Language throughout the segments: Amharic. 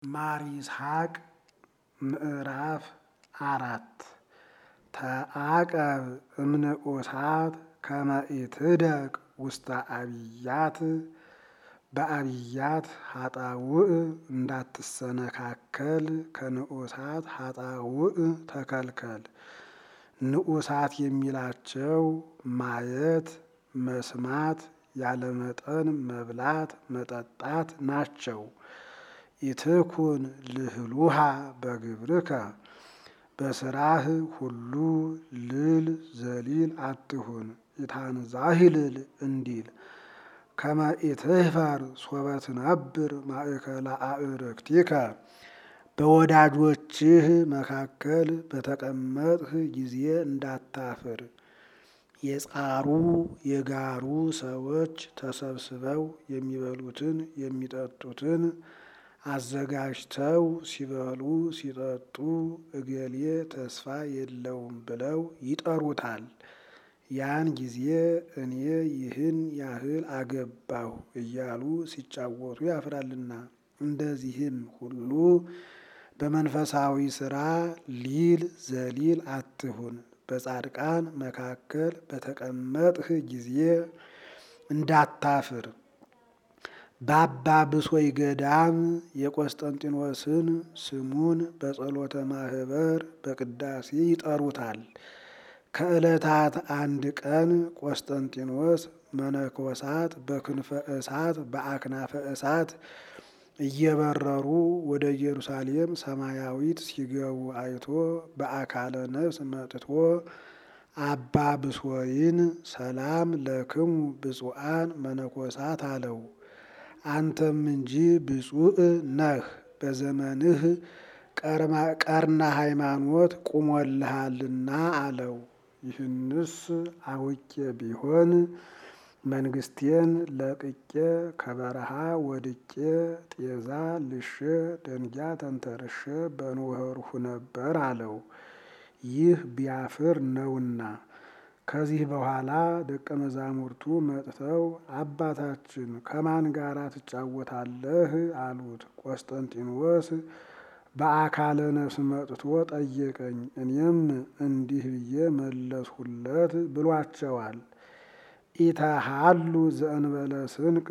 ማር ይስሐቅ ምዕራፍ አራት ተአቀብ እምንዑሳት ከመ ኢትደቅ ውስተ አብያት በአብያት ሀጣውእ እንዳትሰነካከል ከንዑሳት ሀጣውእ ተከልከል። ንዑሳት የሚላቸው ማየት፣ መስማት፣ ያለመጠን መብላት መጠጣት ናቸው። ኢትኩን ልህሉሃ በግብርከ በስራህ ሁሉ ልል ዘሊል አትሁን። ኢታንዛሂልል እንዲል ከመ ኢትህፈር ሶበ ትነብር ማእከለ አዕርክቲከ በወዳጆችህ መካከል በተቀመጥህ ጊዜ እንዳታፍር። የጻሩ የጋሩ ሰዎች ተሰብስበው የሚበሉትን የሚጠጡትን አዘጋጅተው ሲበሉ ሲጠጡ እገሌ ተስፋ የለውም ብለው ይጠሩታል። ያን ጊዜ እኔ ይህን ያህል አገባሁ እያሉ ሲጫወቱ ያፍራልና። እንደዚህም ሁሉ በመንፈሳዊ ሥራ ሊል ዘሊል አትሁን። በጻድቃን መካከል በተቀመጥህ ጊዜ እንዳታፍር። በአባ ብሶይ ገዳም የቆስጠንጢኖስን ስሙን በጸሎተ ማህበር በቅዳሴ ይጠሩታል። ከዕለታት አንድ ቀን ቆስጠንጢኖስ መነኮሳት በክንፈ እሳት በአክናፈ እሳት እየበረሩ ወደ ኢየሩሳሌም ሰማያዊት ሲገቡ አይቶ በአካለ ነፍስ መጥቶ አባ ብሶይን ሰላም ለክሙ ብፁዓን መነኮሳት አለው። አንተም እንጂ ብፁዕ ነህ፣ በዘመንህ ቀርና ሃይማኖት ቁሞልሃልና አለው። ይህንስ አውቄ ቢሆን መንግስቴን ለቅቄ ከበረሃ ወድቄ ጤዛ ልሼ ደንጊያ ተንተርሼ በኖርሁ ነበር አለው። ይህ ቢያፍር ነውና። ከዚህ በኋላ ደቀ መዛሙርቱ መጥተው አባታችን ከማን ጋር ትጫወታለህ? አሉት። ቆስጠንጢኖስ በአካለ ነፍስ መጥቶ ጠየቀኝ፣ እኔም እንዲህ ብዬ መለስሁለት ብሏቸዋል። ኢተሃሉ ዘእንበለ ስንቅ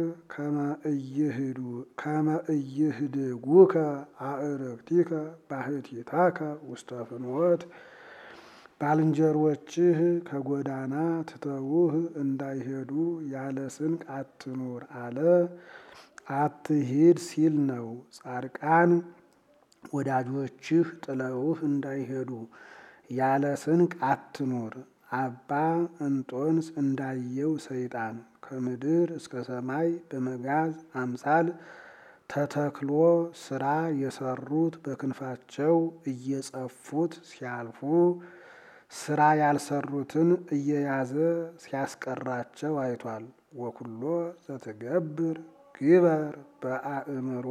ከመ ኢይህድጉከ አዕርክቲከ ባሕቲታከ ውስተ ፍኖት ባልንጀሮችህ ከጎዳና ትተውህ እንዳይሄዱ ያለ ስንቅ አትኑር አለ። አትሂድ ሲል ነው። ጻድቃን ወዳጆችህ ጥለውህ እንዳይሄዱ ያለ ስንቅ አትኑር። አባ እንጦንስ እንዳየው ሰይጣን ከምድር እስከ ሰማይ በመጋዝ አምሳል ተተክሎ ስራ የሰሩት በክንፋቸው እየጸፉት ሲያልፉ ስራ ያልሰሩትን እየያዘ ሲያስቀራቸው አይቷል። ወኩሎ ዘትገብር ግበር በአእምሮ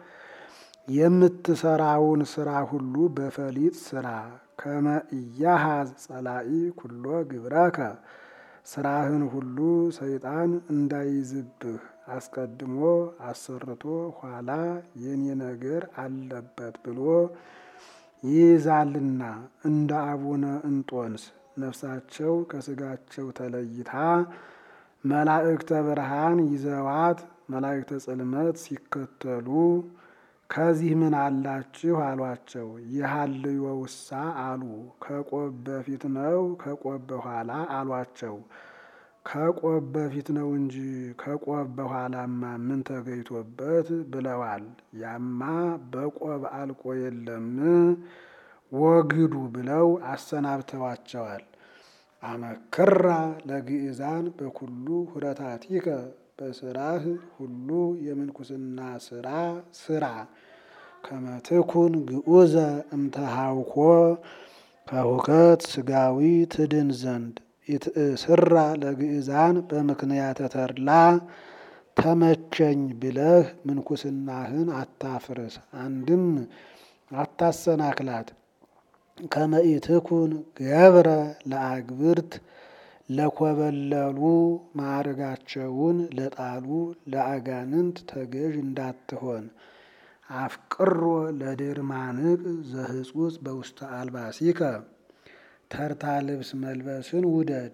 የምትሰራውን ስራ ሁሉ በፈሊጥ ስራ። ከመ ኢያሃዝ ጸላኢ ኩሎ ግብረከ ስራህን ሁሉ ሰይጣን እንዳይዝብህ አስቀድሞ አሰርቶ ኋላ የኔ ነገር አለበት ብሎ ይይዛልና። እንደ አቡነ እንጦንስ ነፍሳቸው ከስጋቸው ተለይታ መላእክተ ብርሃን ይዘዋት መላእክተ ጽልመት ሲከተሉ ከዚህ ምን አላችሁ አሏቸው። ይሃልዮ ውሳ አሉ። ከቆብ በፊት ነው ከቆብ በኋላ አሏቸው። ከቆብ በፊት ነው እንጂ ከቆብ በኋላማ ምን ተገይቶበት ብለዋል። ያማ በቆብ አልቆ የለም ወግዱ ብለው አሰናብተዋቸዋል። አመክራ ለግእዛን በኩሉ ሁረታቲከ በስራህ ሁሉ የምንኩስና ስራ ስራ። ከመትኩን ግዑዘ እምተሃውኮ ከሁከት ስጋዊ ትድን ዘንድ ኢትእስራ ለግእዛን በምክንያተ ተድላ ተመቸኝ ብለህ ምንኩስናህን አታፍርስ፣ አንድም አታሰናክላት። ከመ ኢትኩን ገብረ ለአግብርት ለኮበለሉ ማዕረጋቸውን ለጣሉ ለአጋንንት ተገዥ እንዳትሆን አፍቅሮ ለድርማንቅ ዘህጹጽ በውስተ አልባሲከ ተርታ ልብስ መልበስን ውደድ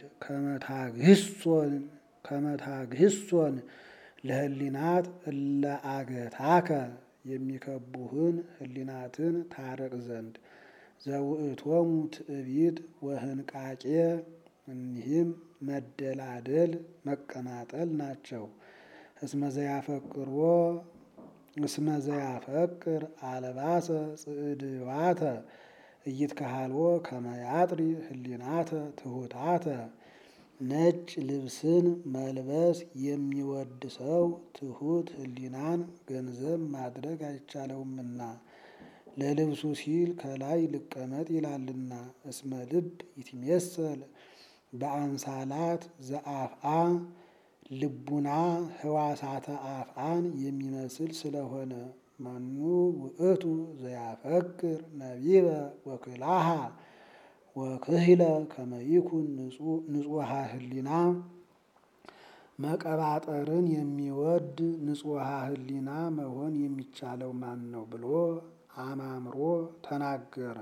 ከመታግህሶን ለህሊናት እለ አገታከ የሚከቡህን ህሊናትን ታረቅ ዘንድ ዘውእቶሙ ትዕቢት ወህንቃቄ እኒህም መደላደል መቀማጠል ናቸው። እስመ ዘያፈቅሮ እስመ ዘያፈቅር አልባሰ ጽዕድዋተ እይትከሃልዎ ከመያጥሪ ህሊናተ ትሑታተ ነጭ ልብስን መልበስ የሚወድ ሰው ትሑት ህሊናን ገንዘብ ማድረግ አይቻለውምና ለልብሱ ሲል ከላይ ልቀመጥ ይላልና። እስመ ልብ ይትሜሰል በአምሳላት ዘአፍአ ልቡና ህዋሳተ አፍአን የሚመስል ስለሆነ መኑ ውእቱ ዘያፈቅር ነቢበ ወክላሃ ወክህለ ከመይኩን ንጹሐ ህሊና መቀባጠርን የሚወድ ንጹሐ ህሊና መሆን የሚቻለው ማን ነው ብሎ አማምሮ ተናገረ።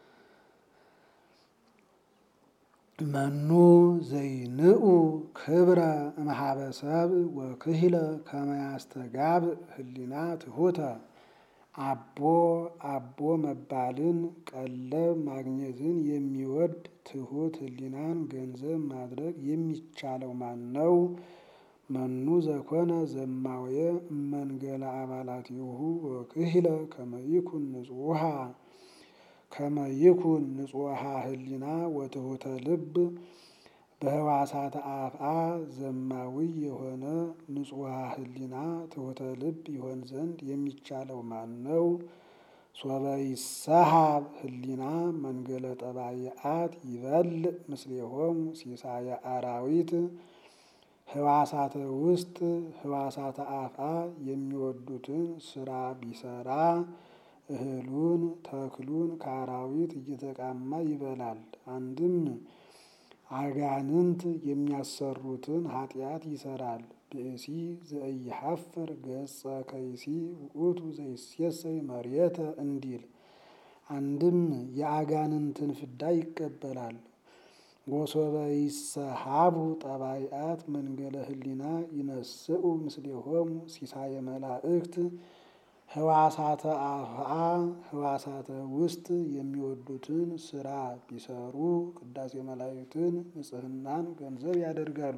መኑ ዘይንኡ ክብረ እምኀበሰብ ወክህለ ከመያስተጋብ ህሊና ትሑተ አቦ አቦ መባልን ቀለብ ማግኘትን የሚወድ ትሑት ህሊናን ገንዘብ ማድረግ የሚቻለው ማን ነው? መኑ ዘኮነ ዘማውየ እመንገለ አባላቲሁ ወክህለ ከመይኩን ንጹሐ ከመይኩን ንጹሐ ህሊና ወትሑተ ልብ በህዋሳተ አፍአ ዘማዊ የሆነ ንጹሐ ህሊና ትሑተ ልብ ይሆን ዘንድ የሚቻለው ማን ነው? ሶበ ይሰሃብ ህሊና መንገለ ጠባይአት ይበልዕ ምስሌሆሙ ሲሳየ አራዊት ህዋሳተ ውስጥ ህዋሳተ አፍአ የሚወዱትን ስራ ቢሰራ እህሉን ተክሉን ከአራዊት እየተቃማ ይበላል። አንድም አጋንንት የሚያሰሩትን ኃጢአት ይሰራል። ብእሲ ዘኢሐፍር ገጸ ከይሲ ውእቱ ዘይሴሰይ መሬተ እንዲል አንድም የአጋንንትን ፍዳ ይቀበላል። ወሶበ ይሰሃቡ ጠባይአት መንገለ ህሊና ይነስኡ ምስሌሆሙ ሲሳየ መላእክት ህዋሳተ አፍአ ህዋሳተ ውስጥ የሚወዱትን ስራ ቢሰሩ ቅዳሴ መላእክትን ንጽህናን ገንዘብ ያደርጋሉ።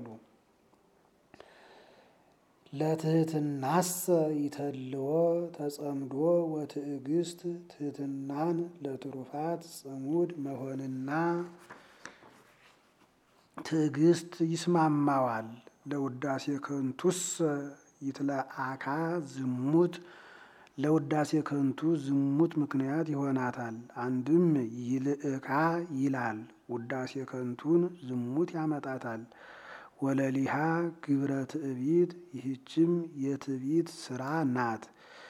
ለትህትናሰ ይተልዎ ተጸምዶ ወትዕግስት ትህትናን ለትሩፋት ጽሙድ መሆንና ትዕግስት ይስማማዋል። ለውዳሴ ከንቱሰ ይትለአካ ዝሙት ለውዳሴ ከንቱ ዝሙት ምክንያት ይሆናታል። አንድም ይልእካ ይላል ውዳሴ ከንቱን ዝሙት ያመጣታል። ወለሊሃ ግብረ ትዕቢት ይህችም የትዕቢት ስራ ናት።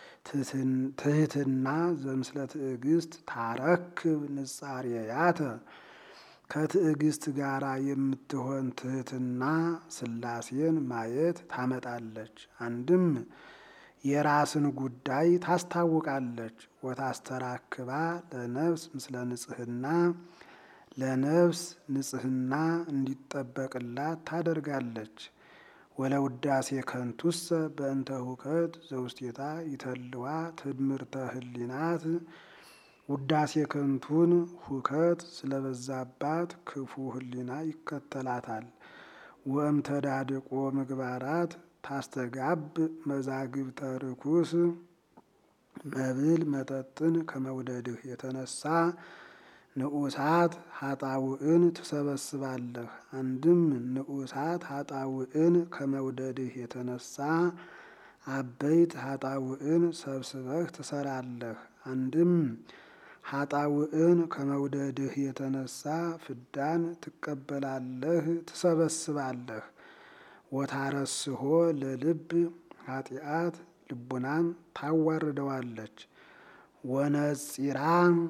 ትህትና ዘምስለ ትዕግስት ታረክብ ንጻሬያተ ከትዕግስት ጋራ የምትሆን ትህትና ሥላሴን ማየት ታመጣለች። አንድም የራስን ጉዳይ ታስታውቃለች። ወታስተራክባ ለነፍስ ምስለ ንጽህና ለነፍስ ንጽህና እንዲጠበቅላት ታደርጋለች። ወለውዳሴ ከንቱሰ በእንተ ሁከት ዘውስቴታ ይተልዋ ትምህርተ ህሊናት ውዳሴ ከንቱን ሁከት ስለበዛባት ክፉ ህሊና ይከተላታል። ወእምተዳድቆ ምግባራት ታስተጋብ መዛግብተ ርኩስ መብል መጠጥን ከመውደድህ የተነሳ ንዑሳት ሀጣውዕን ትሰበስባለህ። አንድም ንዑሳት ሀጣውዕን ከመውደድህ የተነሳ አበይት ሀጣውዕን ሰብስበህ ትሰራለህ። አንድም ሀጣውዕን ከመውደድህ የተነሳ ፍዳን ትቀበላለህ፣ ትሰበስባለህ። ወታረስሆ ለልብ ኃጢአት ልቡናን ታዋርደዋለች። ወነጺራ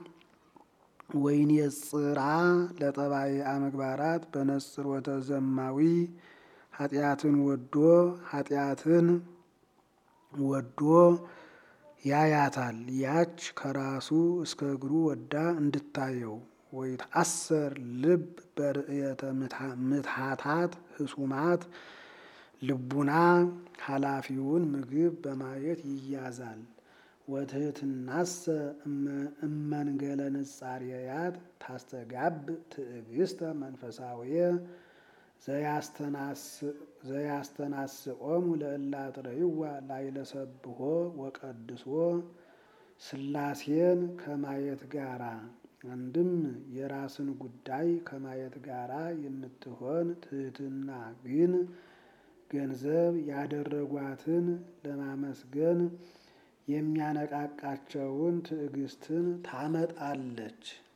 ወይኔጽራ ለጠባይአ ምግባራት በነጽሮተ ዘማዊ ኃጢአትን ወዶ ኃጢአትን ወዶ ያያታል። ያች ከራሱ እስከ እግሩ ወዳ እንድታየው ወይትአሰር ልብ በርእየተ ምትሃታት ህሱማት ልቡና ኃላፊውን ምግብ በማየት ይያዛል። ወትህትናሰ እመንገለ ንጻሬያት ታስተጋብ ትዕግስተ መንፈሳዊየ ዘያስተናስቆሙ ለእላጥረይዋ ላይለሰብሖ ወቀድሶ ሥላሴን ከማየት ጋራ አንድም የራስን ጉዳይ ከማየት ጋራ የምትሆን ትህትና ግን ገንዘብ ያደረጓትን ለማመስገን የሚያነቃቃቸውን ትዕግስትን ታመጣለች።